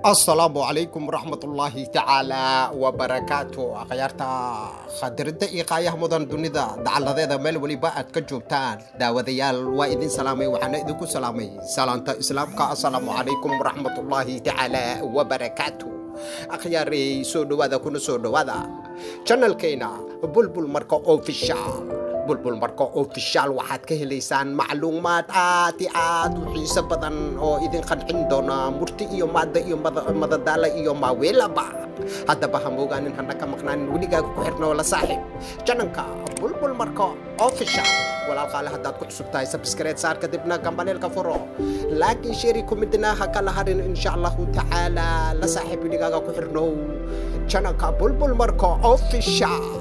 asalaamu calaykum waraxmatullaahi tacaala wabarakaatu akhyaarta khadiridda iyo qaayaha mudan dunida dacaladeeda meel weliba aad ka joogtaan daawadayaal waa idin salaamay waxaana idinku salaamay salaanta islaamka asalaamu calaykum waraxmatullaahi tacaala wabarakaatu akhyaarey soo dhowaada kuna soo dhowaada janalkayna bulbul marka official bulbul marka official waxaad ka helaysaan macluumaad aad i aad u xiiso badan oo idin qancin doona murti iyo maada iyo madadaala iyo maaweelaba haddaba ha moogaanin hana ka maqnaanin weligaaga ku xirnoo la saaxiib jananka bulbul marka official walaalqaale haddaad ku cusub tahay sabskreed saar kadibna gambaleelka furo laakiin sheeri kumidna ha kala harin insha allahu tacaala la saaxiib weligaaga ku xirnow jananka bulbul marka official